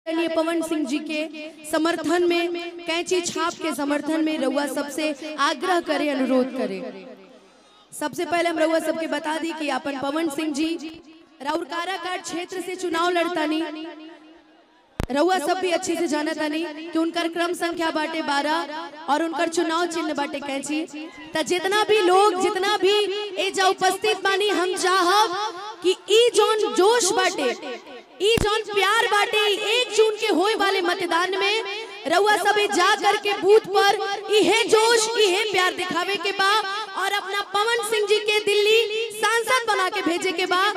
आदरणीय पवन सिंह जी के समर्थन में कैंची छाप के समर्थन में रउआ सबसे आग्रह करे अनुरोध करे सबसे पहले हम रउआ सबके बता दी कि अपन पवन सिंह जी राउर काराकाट क्षेत्र से चुनाव लड़तानी रउआ सब भी अच्छे से जानत तानी कि उनकर क्रम संख्या बाटे बारह और उनकर चुनाव चिन्ह बाटे कैंची त जितना भी लोग जितना भी एजा उपस्थित बानी हम चाहब कि ई जोन जोश बाटे ई जोन प्यार बाटे ई एक जून के होए वाले मतदान में रउआ सबे जा करके बूथ पर इहे जोश इहे प्यार दिखावे के बा और अपना पवन सिंह जी के दिल्ली सांसद बना के भेजे के बा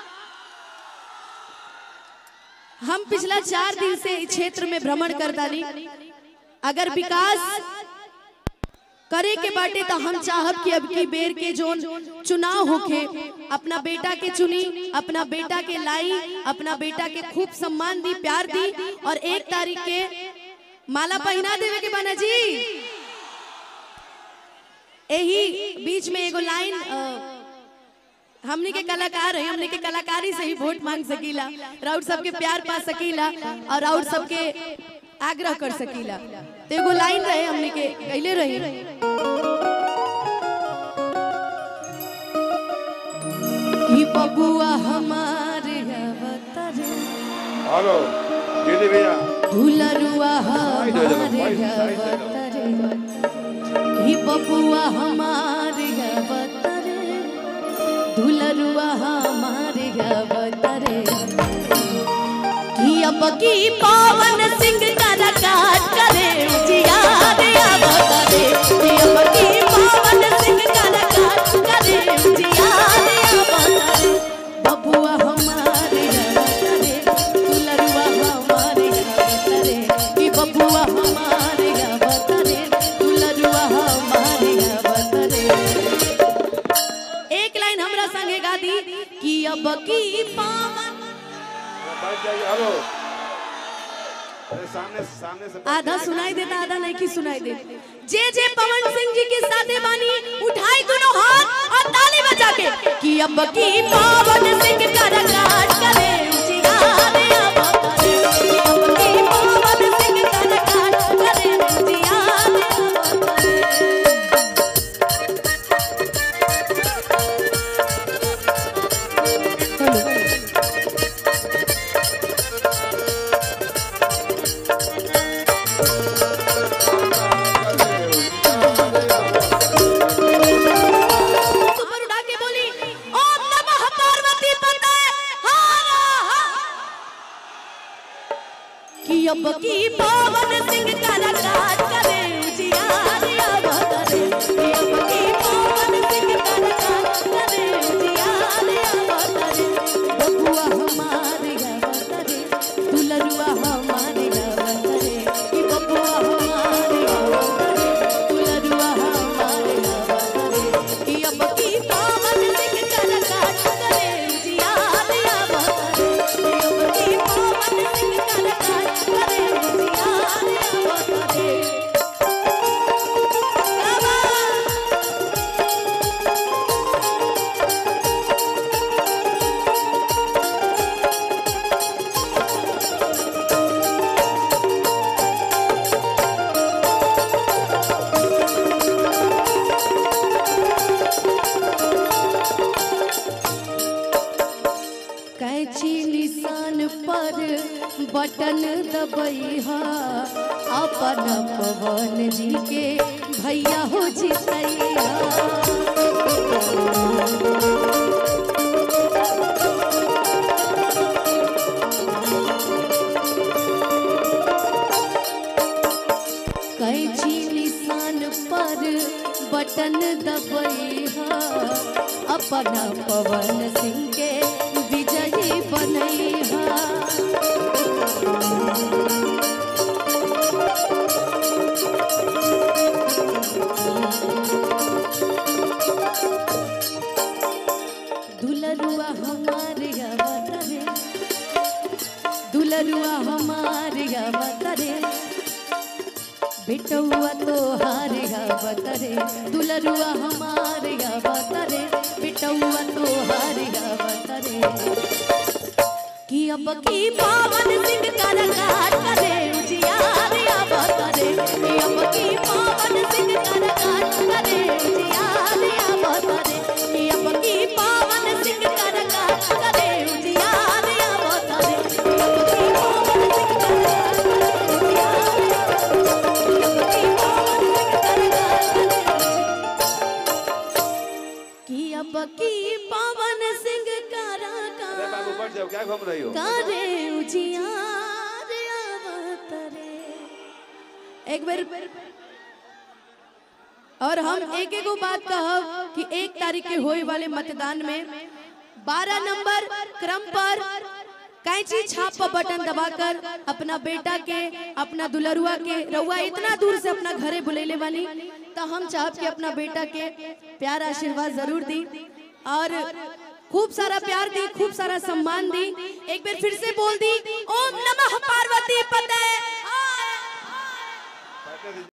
हम पिछला चार दिन से इस क्षेत्र में भ्रमण करतानी अगर विकास करे के बाटे तो हम चाहब कि अब की बेर के जोन चुनाव होखे अपना बेटा के चुनी अपना बेटा के लाई अपना बेटा के खूब सम्मान दी प्यार दी और एक तारीख के माला पहना देवे के बना जी यही बीच में एगो लाइन अ, हमनी के कलाकार है हमनी के कलाकारी से ही वोट मांग सकीला राउर सबके प्यार पा सकीला और राउर सबके आग्रह कर सकीला तो एगो लाइन रहे हमनी के गईले रही कि बबुआ हमारे अवतार हेलो दीदी भैया दुलरुआ साइड हो जाओ, हमारे साइड, साइड, साइड। अवतार कि बबुआ हमारे अवतार दुलरुआ हमारे अवतार कि अब की पवन सिंह कलाकार करे जिया रे अवतार कि अब की पवन सिंह कलाकार करे जिया रे अवतार बबुआ हमारे अवतार दुलरुआ हमारे अवतार कि बबुआ हमारे अवतार दुलरुआ हमारे अवतार एक लाइन हमरा संगे गा दी कि अब की पावन बैठ जाइए हेलो अरे सामने सामने से आधा सुनाई देता आधा नहीं की सुनाई दे जे जे पवन सिंह जी के साथे बानी उठाई दोनों हाथ और ताली बजा के कि अब की पवन सिंह कलाकार करे जिया रे अवतारे कि अब की पवन सिंह कलाकार करे जिया रे अवतारे ऊपर उठा के बोली ओम नमः पार्वती पते कि अब की पवन सिंह कलाकार करे उजियार अवतारे कि अब की पवन सिंह कलाकार करे उजियार अवतारे बबुआ हमारे अवतारे दुलरुआ हमारे अवतारे कि बबुआ हमारे अवतारे दुलरुआ हमारे अवतारे कि अब की पवन सिंह कलाकार करे उजियार अवतारे कि अब की पवन सिंह कलाकार करे उजियार अवतारे बाबा कैची निशान पर बटन दबैहा अपन पवन जी के भैया हो जितैया कैची निशान पर बटन दबैहा अपना पवन सिंह के विजयी बनैहा दुलरुआ हमारे अवतरे दुलरुआ हमारे अवतरे बिटौआ तो हारे अवतरे दुलरुआ हमारे अवतरे बिटौआ तो हारे अवतरे कि अब की पावन सिंह का रंगा एक बार और हम एक एक बात कहब कि एक तारीख के होए वाले मतदान में 12 नंबर क्रम पर कैंची छाप पर बटन दबाकर अपना बेटा के अपना दुलरुआ के रउआ इतना दूर से अपना घरे बुलेले वाली तो हम चाहब कि अपना बेटा के प्यार आशीर्वाद जरूर दी और खूब सारा प्यार दी खूब सारा सम्मान दी एक बार फिर से बोल दी ओम नमः पार्वती पते